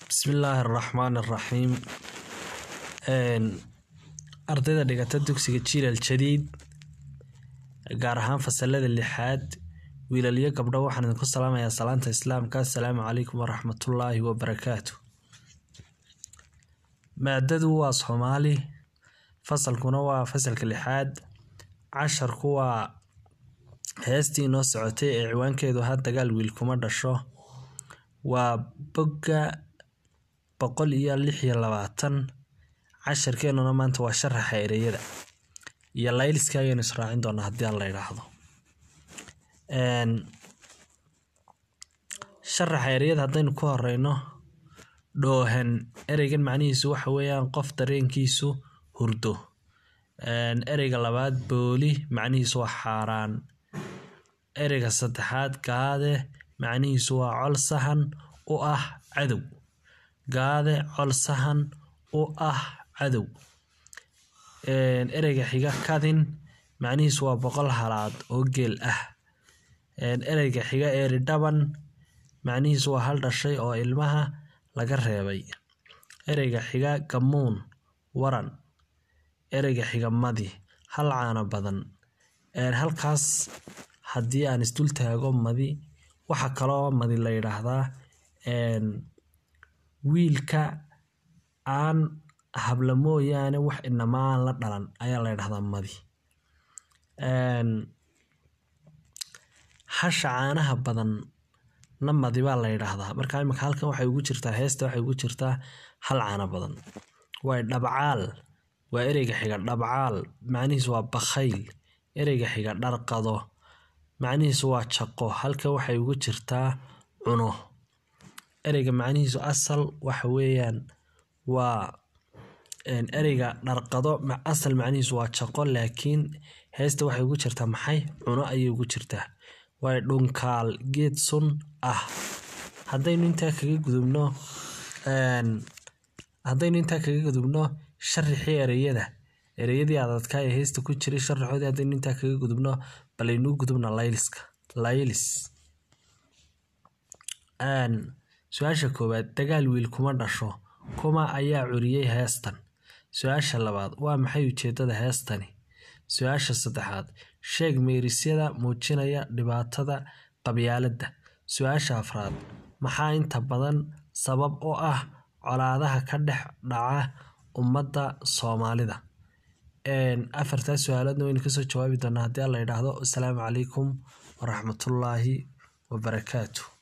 Bismillaahi Raxmaani Raxiim. Ardayda dhigata dugsiga Jiilal Jadiid gaar ahaan fasalada lixaad wiilal iyo gabdho waxaan idinku salaamayaa salaanta islaamka assalaamu calaykum waraxmatullaahi wabarakaatu maadadu waa soomaali fasalkuna waa fasalka lixaad casharku waa heestii inoo socotay ee ciwaankeedu ahaa dagaal wiil kuma dhasho waa bogga boqol iyo lix iyo labaatan casharkeenuna maanta waa sharaxa ereyada iyo layliska ayaynu israacin doonaa haddii aan la idhaahdo sharaxa ereyada haddaynu ku horeyno dhoohan ereygan macnihiisu waxa weeyaan qof dareenkiisu hurdo ereyga labaad booli macnihiisu waa xaaraan ereyga saddexaad gaade macnihiisu waa col sahan u ah cadow gaade col sahan u ah cadow ereyga xiga kadin macnihiisu waa boqol halaad oo geel ah ereyga xiga eeri dhaban macnihiisu waa hal dhashay oo ilmaha laga reebay ereyga xiga gamuun waran ereyga xiga madi hal caano badan halkaas haddii aan isdul taago madi waxa kaloo madi la yidhaahdaa wiilka aan habla mooyaane wax inama aan la dhalan ayaa la yidhahdaa madi hasha caanaha badan na madi baa la yidhaahdaa marka imika halkan waxay ugu jirtaa heesta waxay ugu jirtaa hal caano badan waay dhabcaal waa ereyga xiga dhabcaal macnihiisu waa bakhayl ereyga xiga dharqado macnihiisu waa jaqo halkan waxay ugu jirtaa cuno ereyga macnihiisu asal waxa weeyaan waa ereyga dharqado asal macnihiisu waa jaqo laakiin heesta waxay ugu jirtaa maxay cuno ayay ugu jirtaa waay dhunkaal geed sun ah haddaynu intaa kaga gudubno haddaynu intaa kaga gudubno sharixii ereyada ereyadii adadkaa ee heesta ku jiray sharaxoodii haddaynu intaa kaga gudubno balaynuu gudubna layliska laylis su-aasha koowaad dagaal wiil kuma dhasho kuma ayaa curiyey heestan su-aasha labaad waa maxay ujeedada heestani su-aasha saddexaad sheeg meerisyada muujinaya dhibaatada qabyaaladda su-aasha afraad maxaa inta badan sabab u ah colaadaha ka dhex dhaca ummadda soomaalida afartaas su-aaloodna waynu kasoo jawaabi doonaa haddii aan la idhaahdo assalaamu calaykum waraxmatullaahi wabarakaatu